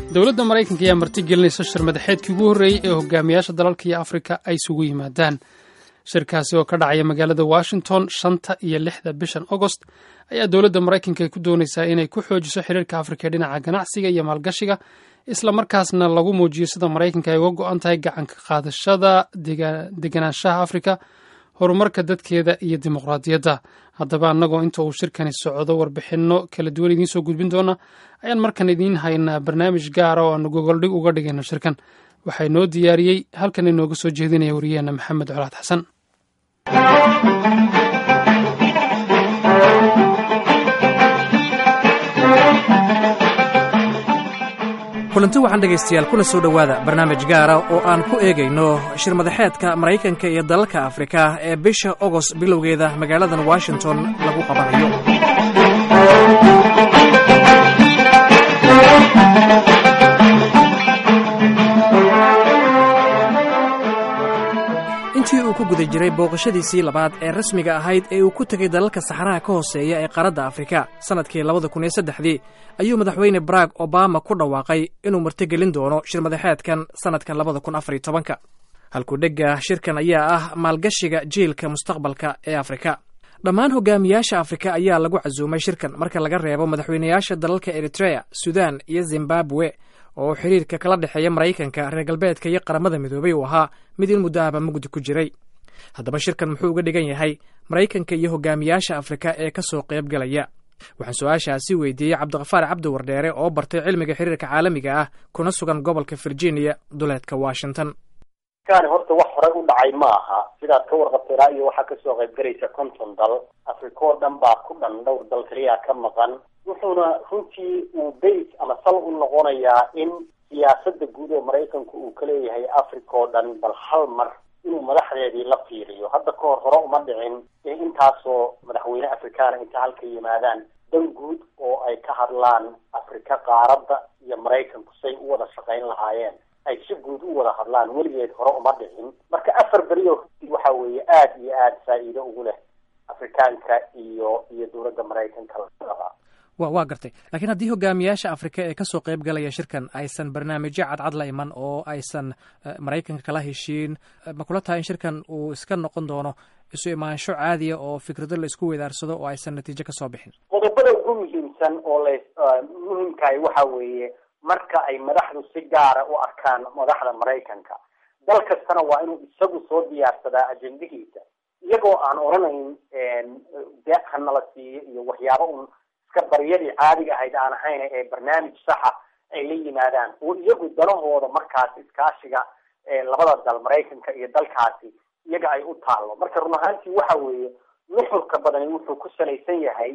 dowladda maraykanka ayaa martigelinaysa shir madaxeedkii ugu horreeyey ee hogaamiyaasha dalalka iyo afrika ay isugu yimaadaan shirkaasi oo ka dhacaya magaalada washington shanta iyo lixda bishan agost ayaa dowladda maraykanka ay ku doonaysaa inay ku xoojiso xiriirka afrika ee dhinaca ganacsiga iyo maalgashiga isla markaasna lagu muujiyo sida maraykanka ay uga go-an tahay gacanka qaadashada deganaanshaha afrika horumarka dadkeeda iyo dimuqraadiyadda haddaba annagoo inta uu shirkani socdo warbixinno kala duwan idiin soo gudbin doona ayaan markan idiin haynaa barnaamij gaara oo aanu gogoldhig uga dhigayno shirkan waxaa inoo diyaariyey halkan inooga soo jeedinaya wariyaheenna maxamed colaad xasan kulanti waxaan dhegaystayaal kuna soo dhowaada barnaamij gaara oo aan ku eegayno shir madaxeedka maraykanka iyo dalalka afrika ee bisha ogost bilowgeeda magaaladan washington lagu qabanayo intii uu ku guda jiray booqashadiisii labaad ee rasmiga ahayd ee uu ku tegay dalalka saxaraha ka hooseeya ee qaaradda afrika sannadkii labada kun iyo saddexdii ayuu madaxweyne barack obama ku dhawaaqay inuu martigelin doono shir madaxeedkan sannadka labada kun afar iyo tobanka halku dhegga shirkan ayaa ah maalgashiga jiilka mustaqbalka ee afrika dhammaan hogaamiyaasha afrika ayaa lagu casuumay shirkan marka laga reebo madaxweynayaasha dalalka eritrea sudan iyo zimbabwe oo xiriirka kala dhexeeya maraykanka reer galbeedka iyo qaramada midoobay uu ahaa mid in muddo ahba mugdi ku jiray haddaba shirkan muxuu uga dhigan yahay maraykanka iyo hogaamiyaasha afrika ee ka soo qayb galaya waxaan su-aashaasi weydiiyey cabdikafaar cabdi wardheere oo bartay cilmiga xiriirka caalamiga ah kuna sugan gobolka virginia duleedka washington kani horta wax horey u dhacay ma aha sidaad ka warqabtay ilaa iyo waxaa kasoo qayb galaysa konton dal afrika oo dhan baa ku dhan dhowr dal keliya ka maqan wuxuuna runtii uu base ama sal u noqonayaa in siyaasada guud oo maraykanku uu ka leeyahay africa oo dhan bal hal mar inuu madaxdeedii la fiiriyo hadda ka hor hore uma dhicin ee intaasoo madaxweyne afrikaana inta halka yimaadaan dan guud oo ay ka hadlaan afrika qaaradda iyo maraykanku say u wada shaqayn lahaayeen ay si guud u wada hadlaan weligeed hore uma dhicin marka afar beri oo waxa weeye aada iyo aada faa'iido ugu leh afrikaanka iyo iyo dowladda maraykanka labadaba wa waa gartay laakiin haddii hogaamiyaasha afrika ee kasoo qayb galaya shirkan aysan barnaamijyo cadcad la iman oo aysan maraykanka kala heshiin ma kula tahay in shirkan uu iska noqon doono isu imaansho caadiya oo fikrado la isku weydaarsado oo aysan natiijo kasoo bixin qodobada ugu muhiimsan oo la muhimkahay waxa weeye marka ay madaxdu si gaara u arkaan madaxda maraykanka dal kastana waa inuu isagu soo diyaarsadaa ajendihiisa iyagoo aan odhanayn deeq hanala siiyo iyo waxyaaba un iska baryadii caadiga ahayd aan ahayn ee barnaamij saxa ay la yimaadaan oo iyagu danahooda markaas iskaashiga labada dal maraykanka iyo dalkaasi iyaga ay u taalo marka run ahaantii waxa weeye nuxurka badani wuxuu ku salaysan yahay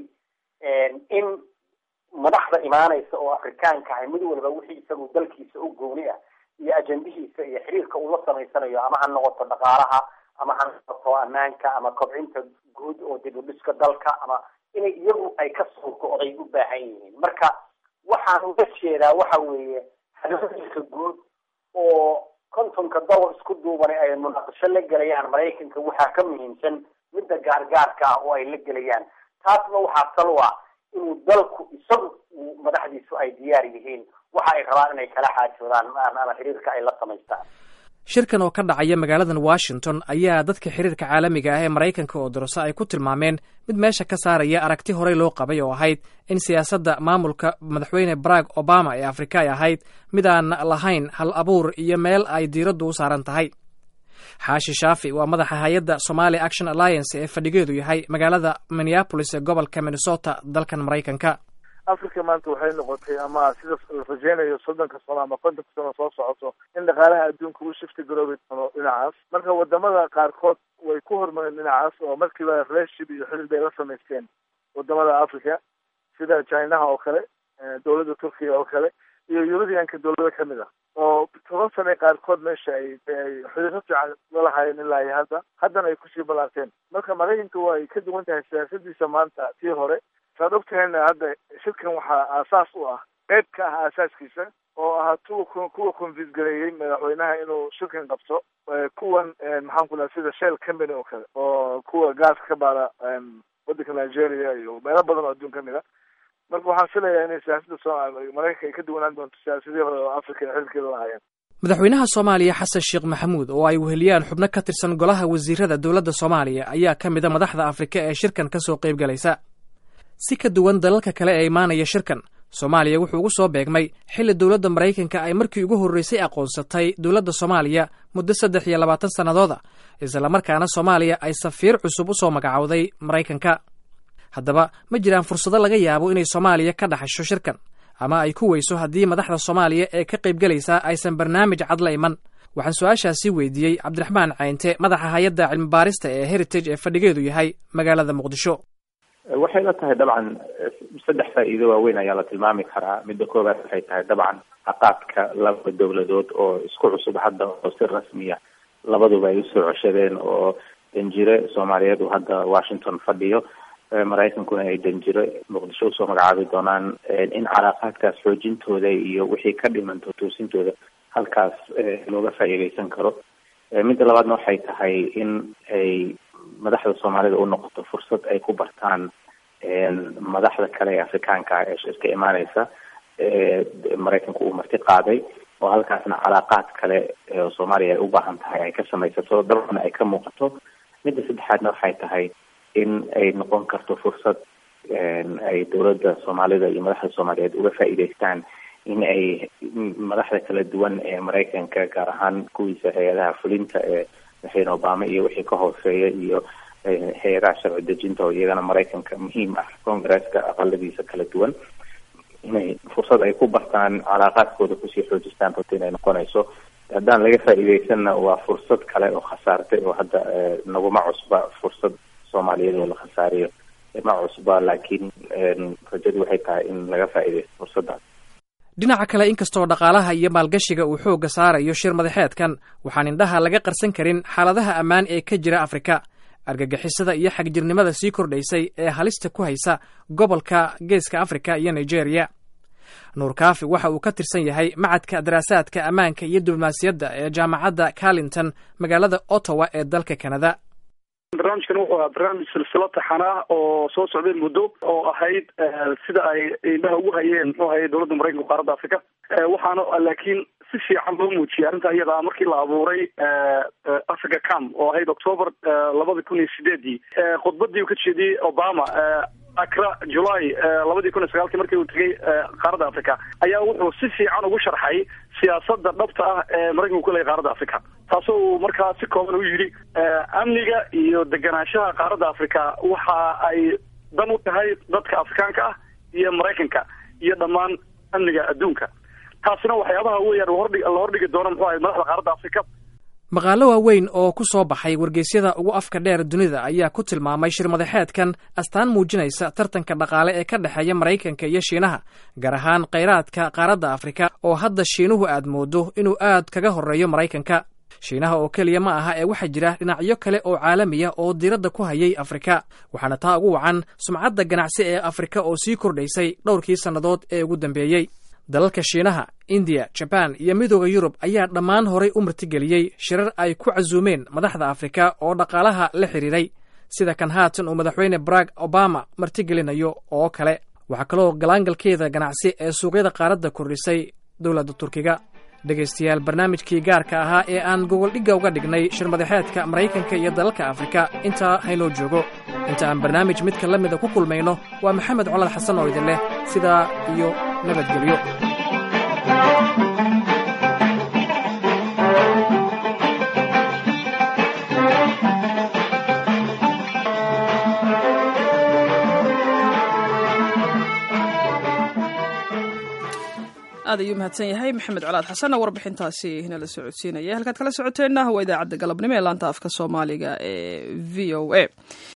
in madaxda imaanaysa oo afrikaanka ahay mid walba wixii isagu dalkiisa u gooni ah iyo ajendihiisa iyo xiriirka uu la samaysanayo ama ha noqoto dhaqaalaha ama ha noqoto ammaanka ama kobcinta guud oo dib u dhiska dalka ama inay iyagu ay ka soo go-day u baahan yihiin marka waxaan uga jeedaa waxa weeye hadooyinka guud oo kontonka dal isku duubanay ay munaaqasho la gelayaan maraykanka waxaa ka muhiimsan midda gaargaarka ah oo ay la gelayaan taasna waxaa sal u ah inuu dalku isagu uu madaxdiisu ay diyaar yihiin waxa ay rabaan inay kala xaajoodaan ama xiriirka ay la samaystaan shirkan oo ka dhacaya magaaladan washington ayaa dadka xiriirka caalamiga ah ee maraykanka oo dorso ay ku tilmaameen mid meesha ka saaraya aragti horey loo qabay oo ahayd in siyaasadda maamulka madaxweyne barack obama ee afrika ay ahayd mid aan lahayn hal abuur iyo meel ay diiraddu u saaran tahay xaashi shaafi waa madaxa hay-adda somali action alliance ee fadhigeedu yahay magaalada minneapolis ee gobolka minnesota dalkan maraykanka africa maanta waxay noqotay ama sida la rajeynayo soddonka sano ama kontonka sano soo socoto in dhaqaalaha adduunka uu shifti garoobi doono dhinacaas marka wadamada qaarkood way ku hormareen dhinacaas oo markiiba relationship iyo xiriir bay la samaysteen wadamada africa sida chinaha oo kale dowladda turkiga oo kale iyo eurubianka dowlado kamid ah oo toban sane qaarkood meesha ay ay xiriiro fiican lalahaayeen ilaa iyo hadda haddana ay kusii balaarteen marka maraykanka way ka duwan tahay siyaasadiisa maanta tii hore saad ogtahayna hadda shirkan waxaa aasaas u ah qeyb ka ah aasaaskiisa oo ahaa tuwa kuwa convince gareeyey madaxweynaha inuu shirkan qabto kuwan maxaan ku laha sida shell company oo kale oo kuwa gaaska ka baara waddanka nigeria iyo meelo badan oo adduun kamid a marka waxaan filayaa inay siyaasadda so maraykanka ay ka duwanaan doonto siyaasadii hore oo africa ay xilkeeda lahaayeen madaxweynaha soomaaliya xasan sheekh maxamuud oo ay weheliyaan xubno ka tirsan golaha wasiirada dowladda soomaaliya ayaa ka mida madaxda afrika ee shirkan ka soo qayb galaysa si ka duwan dalalka kale ee imaanaya shirkan soomaaliya wuxuu ugu soo beegmay xilli dowladda maraykanka ay markii ugu horreysay aqoonsatay dowladda soomaaliya muddo saddex iyo labaatan sannadooda islamarkaana soomaaliya ay safiir cusub u soo magacowday maraykanka haddaba ma jiraan fursado laga yaabo inay soomaaliya ka dhaxasho shirkan ama ay ku weyso haddii madaxda soomaaliya ee ka qayb galaysaa aysan barnaamij cad la iman waxaan su-aashaasi weydiiyey cabdiraxmaan caynte madaxa hay-adda cilmibaarista ee heritage ee fadhigeedu yahay magaalada muqdisho waxay la tahay dabcan saddex faa'iido waaweyn ayaa la tilmaami karaa midda koowaad waxay tahay dabcan caqaadka laba dowladood oo isku cusub hadda oo si rasmiya labaduba ay usoo coshadeen oo danjire soomaaliyeed uu hadda washington fadhiyo maraykankuna ay danjiro muqdisho usoo magacaabi doonaan in calaaqaadkaas xoojintooda iyo wixii ka dhiman tootoosintooda halkaas looga faa'iideysan karo midda labaadna waxay tahay in ay madaxda soomaalida u noqoto fursad ay ku bartaan madaxda kale ee afrikaanka ah ee shirka imaaneysa maraykanku uu marti qaaday oo halkaasna calaaqaad kale oo soomaaliya ay u baahan tahay ay ka samaysato dabana ay ka muuqato midda saddexaadna waxay tahay in ay noqon karto fursad ay dowladda soomaalida iyo madaxda soomaaliyeed uga faa'iideystaan in ay madaxda kala duwan ee maraykanka gaar ahaan kuwiisa hay-adaha fulinta ee madaxweyne obama iyo wixii ka hooseeya iyo hay-adaha sharci dejinta oo iyagana maraykanka muhiim ah congresska aqaladiisa kala duwan inay fursad ay ku bartaan calaaqaadkooda kusii xoojistaan runta inay noqonayso haddaan laga faa'iideysanna waa fursad kale oo khasaartay oo hadda naguma cusba fursad soomaaliyeed oo la khasaariyo ma cusba laakiin rajadu waxay tahay in laga faa'iideysto fursaddaas dhinaca kale inkastoo dhaqaalaha iyo maalgashiga uu xoogga saarayo shir madaxeedkan waxaan indhaha laga qarsan karin xaaladaha ammaan ee ka jira afrika argagixisada iyo xagjirnimada sii kordhaysay ee halista ku haysa gobolka geeska afrika iyo nigeria nuur kaafi waxa uu ka tirsan yahay macadka daraasaadka ammaanka iyo diblomaasiyadda ee jaamacadda carlington magaalada ottawa ee dalka canada barnaamijkan wuxuu ahaa barnaamij silsilo taxan ah oo soo socday muddo oo ahayd sida ay indhaha ugu hayeen muxuu ahay dowladda maraykanka qaaradda africa waxaana laakiin si fiican loo muujiyay arrinta iyada markii la abuuray africa cam oo ahayd october labada kun iyo sideedii khudbadii uu ka jeediyey obama acra july labadii kun iyo sagaalkii markii uu tegay qaaradda africa ayaa wuxuu si fiican ugu sharxay siyaasadda dhabta ah ee maraykanku ku leeyahy qaaradda africa taasoo uu markaa si kooban u yidhi amniga iyo deganaanshaha qaaradda africa waxa ay dan u tahay dadka afrikaanka ah iyo maraykanka iyo dhammaan amniga adduunka taasina waxyaabaha weyaan hordhi la hordhigi doono muxuu ahay madaxda qaaradda africa maqaalo waaweyn oo ku soo baxay wargeysyada ugu afka dheer dunida ayaa ku tilmaamay shir madaxeedkan astaan muujinaysa tartanka dhaqaale ee ka dhexeeya maraykanka iyo shiinaha gaar ahaan khayraadka qaaradda afrika oo hadda shiinuhu aad moodo inuu aad kaga horreeyo maraykanka shiinaha oo keliya ma aha ee waxaa jira dhinacyo kale oo caalamiya oo diiradda ku hayay afrika waxaana taa ugu wacan sumcadda ganacsi ee afrika oo sii kordhaysay dhowrkii sannadood ee ugu dambeeyey dalalka shiinaha indiya jabaan iyo midooda yurub ayaa dhammaan horay u martigeliyey shirar ay ku casuumeen madaxda afrika oo dhaqaalaha la xidhiiray sida kan haatan uu madaxweyne barag obama martigelinayo oo kale waxaa kaloo galaangalkeeda ganacsi ee suuqyada qaaradda kordhisay dowladda turkiga dhegaystayaal barnaamijkii gaarka ahaa ee aan gogoldhigga uga dhignay shir madaxeedka maraykanka iyo dalalka afrika intaa haynoo joogo inta aan barnaamij midka la mida ku kulmayno waa maxamed colad xasan oo idin leh sidaa iyo nabadgelyo aad ayuu mahadsan yahay maxamed colaad xasanna warbixintaasi nala socodsiinaya halkaad kala socoteenna waa idaacadda galabnimo ee laanta afka soomaaliga ee v o a